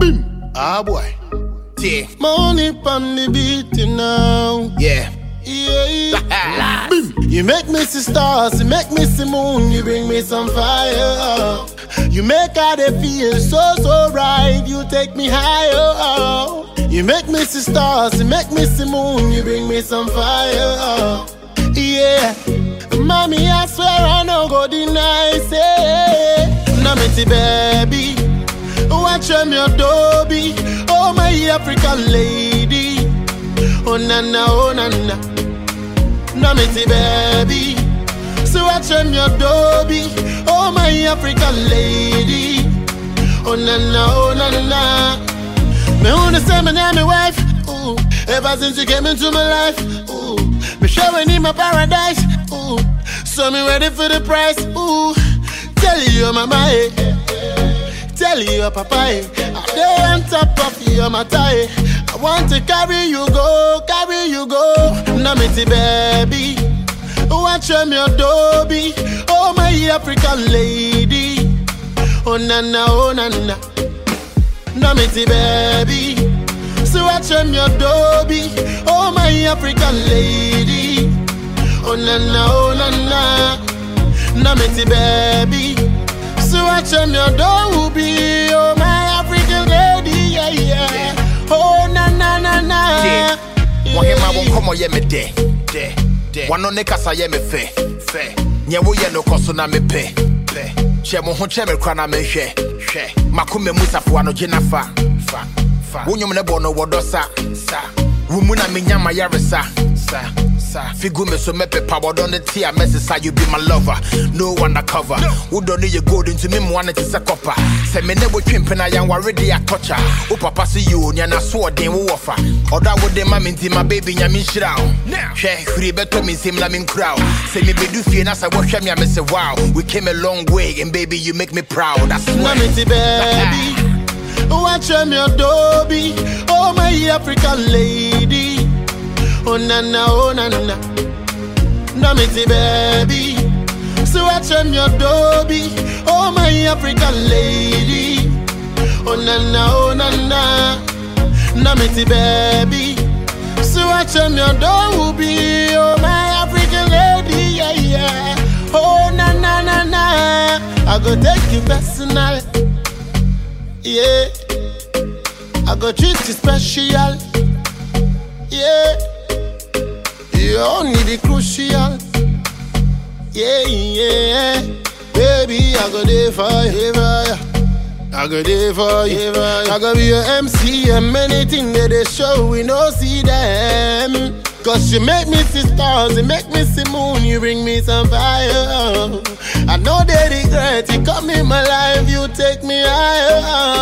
Boom. Ah boy. Yeah, Money on the beat you now. yeah. Yeah. Boom. You make me see stars, you make me see moon, you bring me some fire. You make how they feel so so right, you take me higher. You make me see stars, you make me see moon, you bring me some fire. Yeah, mommy, I swear I no go deny say, Namity baby, watch them your dobby, oh my African lady, oh na na oh na na. Namity baby. So watch them your dobby. Oh my African lady. Oh na na, oh na na. Me wanna say my name, my wife. Ooh, ever since you came into my life. Ooh, me showing in my paradise. Ooh, so me ready for the price. Ooh, tell you mama. Eh. Tell your papa, eh, I dey on top of your matter. eh. I want to carry you go, carry you go. Namity baby, watch them your dobby. Oh my African lady, oh na na, oh na na. Namity baby, so watch them your dobby. Oh my African lady, oh na na, oh na na. Namity baby. So watch them your door will be Oh my African lady Yeah yeah Oh na na na na Yeah. Wahema wo Yeah. nkɔmmɔ yɛ me dɛ dɛ dɛ wano ne kasa yɛ me fɛ fɛ nyɛ woyɛ no kɔ so na mepɛ pɛ hyɛ mo ho kyɛ me kora na mehwɛ hwɛ makoma mu safoa no gye na fa fa fa wo nnwom ne bɔ no wɔdɔ sa sa wo mu na menya ma yaresa sa sa figu me so mɛpepa wɔdɔ ne te a mɛsesa you be my lover no undercover wodɔ no yɛ gold nti me mmoa no te sɛ kɔpa sɛ me ne wotwe mpena yɛnware de atɔkya wo papa se yo nea naso ɔden wowɔ fa ɔdɔ a wode ma me nti ma baby nyame nhyira wo hwɛ hwiri bɛtɔ me nsɛm na menkura wo sɛ mebɛdu fie na sɛ wohwɛ me a me sɛ wow we came a long way and baby you make me proud I swear Namity baby Watch them your dobby Oh my African lady Oh na na oh na na Namity baby So watch them your dobby Oh my African lady Oh na na oh na na Namity baby So watch them your door will be Oh my African lady yeah yeah Oh na na na na I go take you personal Yeah I go treat you special Yeah You only the crucial Yeah yeah Baby I go there for you I go there for you. I go be your MC and many things that they show we no see them. Cause you make me see stars, you make me see moon, you bring me some fire. I know they regret, you come in my life, you take me higher.